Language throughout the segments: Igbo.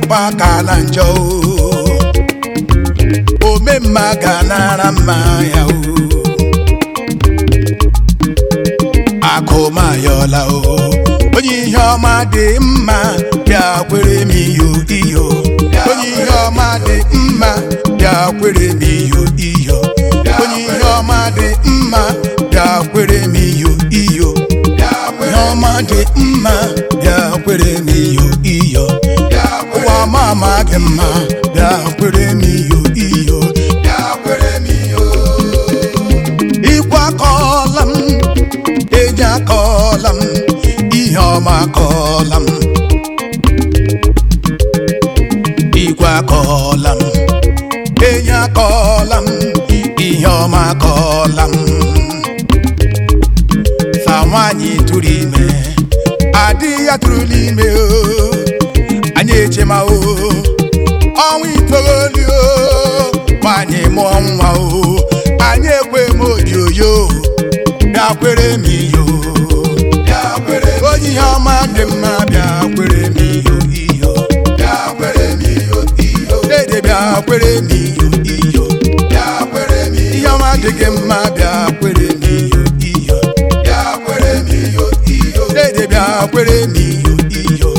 mkpa ka na njọ o ome mma ga nara mma ya o akụmayọla o onye ihe ọma dị mma bịa kwere m iyo iyo onye ihe ọma dị mma bịa kwere m iyo iyo onye ihe ọma dị mma bịa kwere m iyo iyo ihe ọma dị mma bịa kwere m iyo iyo ụwa ọma ama gị mma bịa kwere m iyo iyo ịkwa akọọla m enyi akọọla m ihe ọma akọọla m igwe akọọla m enyi akọọla m ihe ọma akọọla m sa nwaanyị tụrụ ime adị ya tụrụ n'ime o anyị echema o ọnwa itoolu o nwaanyị mụọ nwa o anyị ekwe m odioyo bịa kwere m iyo onye ihe ọma dị mma bịa kwere m iyo iyo dede bịa kwere m iyo iyo ihe ọma dị gị mma bịa kwere m iyo iyo dede bịa kwere m iyo iyo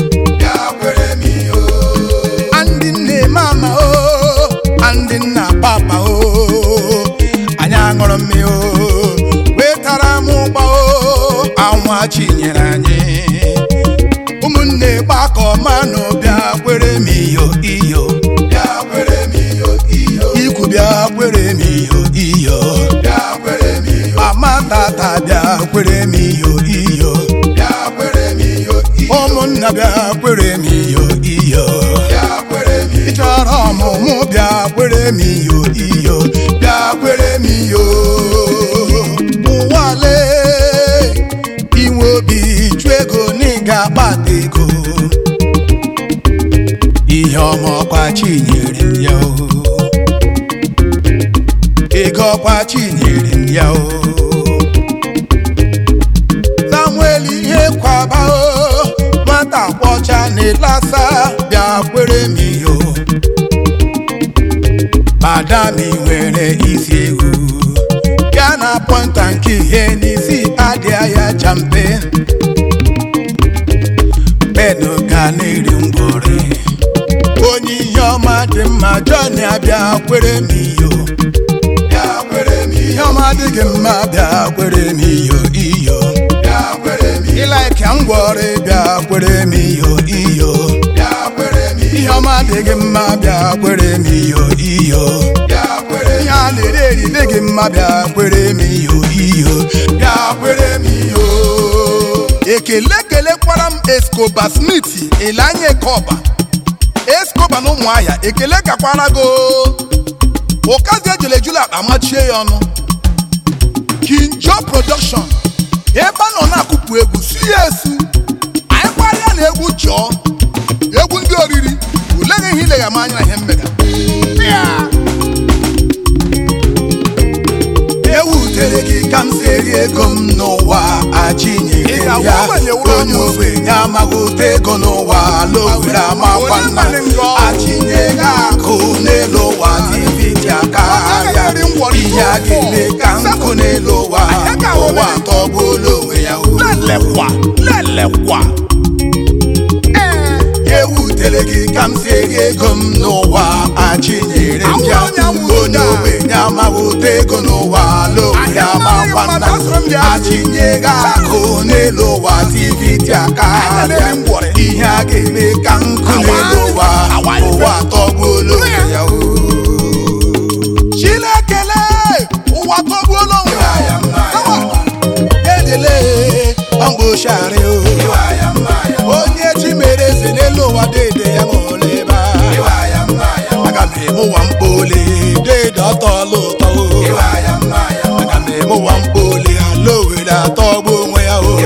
ndị nne mama o ndị nna papa o anyị aṅụrụ mmiri o wetara m ụgba o anwa chinyere anyị ụmụnne gbakọ manụ bịa kwere m iyo iyo ikwu bịa kwere m iyo iyo mama tata bịa kwere m iyo iyo ụmụnna bịa kwere m iyo iyo ị chọrọ ọmụmụ bịa kwere m iyo iyo bịa kwere m iyo ụwale inwe obi chụ ego na ị ga-akpata ego ihe ọma ọkwa chinyere m ya o ego ọkwa chinyere m ya o samuel ihe kwaba o nwata kwọcha na ịlasa bịa kwere m iyo madam ị nwere isi ewu bịa na pọnta nke ihe n'isi adịa ya jampe benu ga na-eri ngwọrị onye ihe ọma dị mma John abịa kwere m iyo ihe ọma dị gị mma bịa kwere m iyo iyo ịlaike ngwọrị bịa kwere m iyo iyo ihe ọma dị gị mma bịa kwere m iyo iyo ihe a na-eri eri dị gị mma bịa kwere m iyo iyo bịa kwere m iyo ekele kelekwara m Escoba Smith Elanye Koba Escoba na ụmụahịa ekele gakwara go ụkazi ejele ejula akpa machie ya ọnụ Kinjo Production ebe a nọ na-akụpụ egwu si ya esu anyị gbarịa na egwu chọọ egwu ndị oriri uleghị ihe ilegha m anya na ihe mmega ewutere gị ka m si eri ego m n'ụwa achinyere Ị m ya ga-agwa ogbenye wuru onye ọnụ. ogbenye amaghị ụta ego n'ụwa lowere amakwa nna Onye mmadụ ngọ. achinye gị akụ n'elu ụwa tv ji aka Ọ gaghị ya eri ngwọrị ihe a ga-eme ka nkụ n'elu ụwa Anyị ka ụwa omere. tọgbuola onwe ya o. lelekwa lelekwa ewutere gị ka m si eri ego m n'ụwa achinyere m ya Awụ onye amụrụ onye ya. ogbenye amaghị ụta ego n'ụwa lowere Ahịa amakwa mmadụ nna asụrụ m bịa. achinye gị akụ n'elu ụwa tv ji aka Anyị na-eri ya ngwọrị. ihe a ga-eme ka nkụ Awa. n'elu ụwa Awa. ụwa tọgbuola onwe ya o. Chinekele ụwa tọgbuola onwe ya Awa. edele ọmgbochari o onye chi mere eze n'elu ụwa dede ya ṅụrụ ebe a aga m eme ụwa mkpoli dede ọtọọla ụtọ o aga m eme ụwa mkpoli ala owere atọgbu onwe ya o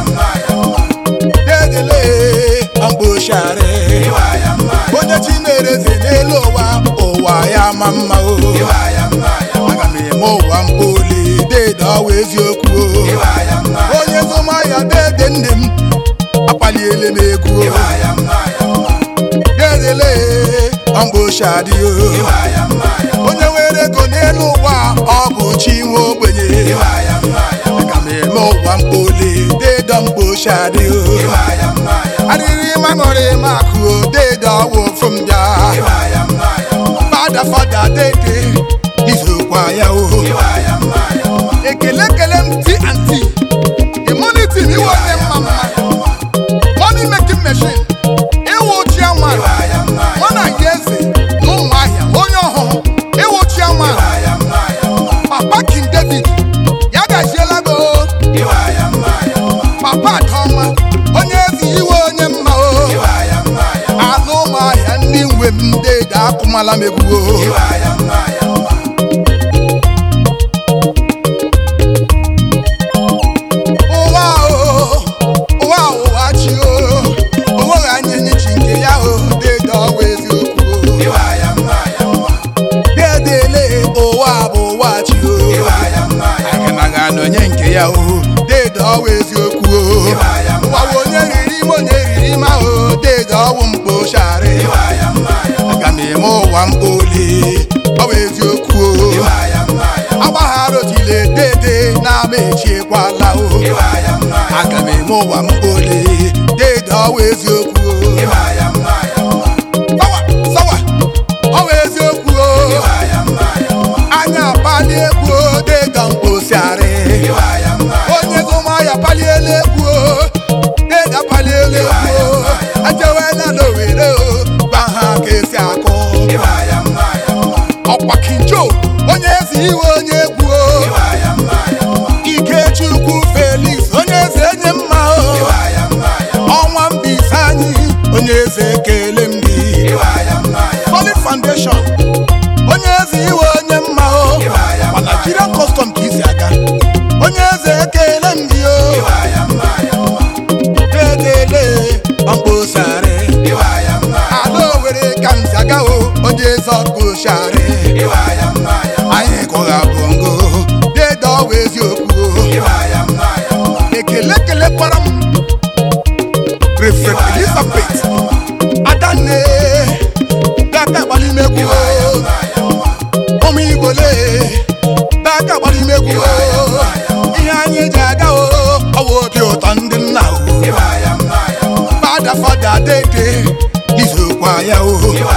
dedele ọmgbochari onye chi mere eze n'elu ụwa ụwa ya ma mma o aga m eme ụwa mkpoli dede ọwa eziokwu o onye zụmahịa dede nne m akpaliele m egwu o dedele mkposhadị onye nwere ego n'elu ụwa ọ bụ chi nwe ogbenye aga m eme ụwa mkpoli dedo mkposhadị arịrị mamụrị makụ dedo ọwụ ofu m bịa fada fada dede izokwa ya o ekele ekele m ti anti immunity m iwe onye mma mma money making machine ịwụ chiama mana ya eze na ụmụ ahịa onye ọhụrụ ịwụ chiama papa king david ya gaziela go papa adọma onye ezi iwe onye mma o anụ ụmụ ahịa ndị nwe m ndị ede akụmala m egwu o ụwa o ụwa ụwa chi o onweghị anya enyi chi nke ya o dede ọwa eziokwu o dedele ụwa bụ ụwa chi o aganaghị anọ onye nke ya o dede ọwa eziokwu o ụwa bụ onye riri ime onye riri ime ahụ dede ọwụ mkpochari aga m eme ụwa mkpoli ọwa eziokwu o agbaghara otile dede na-ama echiekwala o aga m eme ụwa mkpoli dede ọwa eziokwu o sawa sawa ọwa eziokwu o anya akpali egwu o dede mkposiarị onye zụmahịa paliela egwu o dede apaliela egwu o ajewela n'owere o gwa ha ka esi akụ ọkwa kinjo onye ezi iwe onye egwu o ikechukwu felix onye eze enye mma o ọnwa mbise anyị onye eze ekele m gị solid foundation onye eze iwe onye mma o ma nigerian custom ka isi aga onye eze ekele m gị o dedele mkposarị ala owere ka m si aga o onye eze ọkpụsharị anyị kụgha bongo dede ọwa eziokwu o ekele kelekwara m refret elizabeth adanne daka agbalimegwu ụmụ igbole daka agbalimegwu ihe anyị ji aga o ọwa obi ụtọ ndị nna o fada fada dede izokwa ya o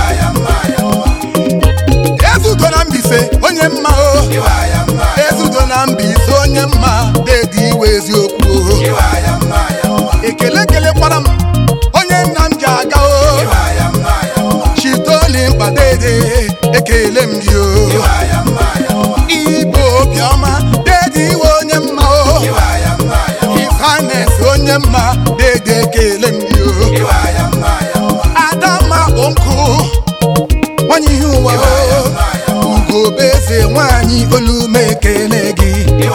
ezudo na mbise onye mma o ezudo na mbise onye mma dede iwe eziokwu o ekele kelekwara m onye nna m ji aga o chitoli mkpa dede ekele m gị o igbo obiọma dede iwe onye mma o ifanes onye mma dede ekele m gị o adamma bụ nkụ nwanyị ihe ụwa o ugobeze nwanyị olume ekele gị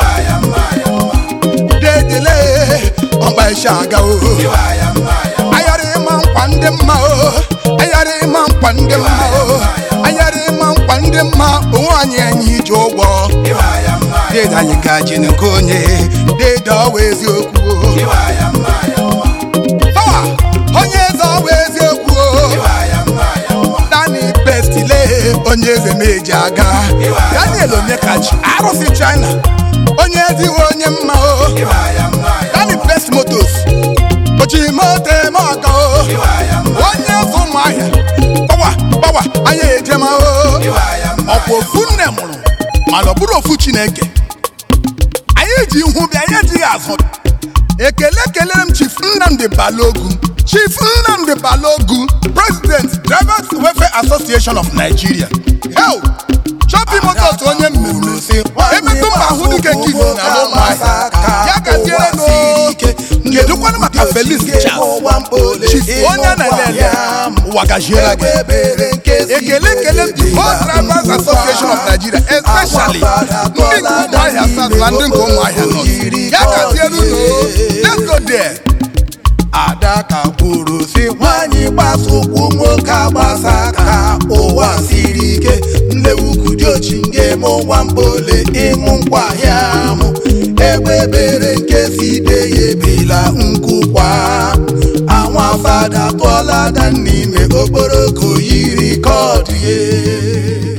dedele ọgba isi aga o ayara ịma nkwa ndị mma o ayara ịma nkwa ndị mma o ayara ịma nkwa ndị mma onwe anyị enyi ije ụgwọ dede anyị gaji nke onye dede ọwa eziokwu o Sawa, onye eze ọwa eziokwu o dani bestile onye eze meji aga daniel onyekachi arụsị china onye eziwe onye mma o dani best motos oji moto eme ọga o onye eze ụmụahịa gbawa gbawa anya ejema o ọkwa ofu nne mụrụ mana ọ bụrụ ofu chineke anyị ji ihu bịa anyị ejighị azụ ekele kelere m chief nnamdi balogu chief nnamdi balogu president drivers welfare association of nigeria hel shopping motors onye mmemme emetụ mba ahụ dịka nkịtị na ala ụmụahịa ya gaziere no kedụkwanụ maka felix charles chief onye na-ele ụwa gaziere gị ekele ekele m the whole drivers association of nigeria especially ndị nke ụmụahịa south na ndị nke ụmụahịa north ya gaziere unu let's go there adaka kwuru si nwanyị gbasa ụkwụ nwoke agbasa ka ụwa siri ike nlewukudiochi nge m ụwa mkpole ịṅụ nkwahịa mụ egbe bere nke si be ya ebela nkụkwa anwafa ada tụọla ada n'ime okporoko yiri kọdụ ye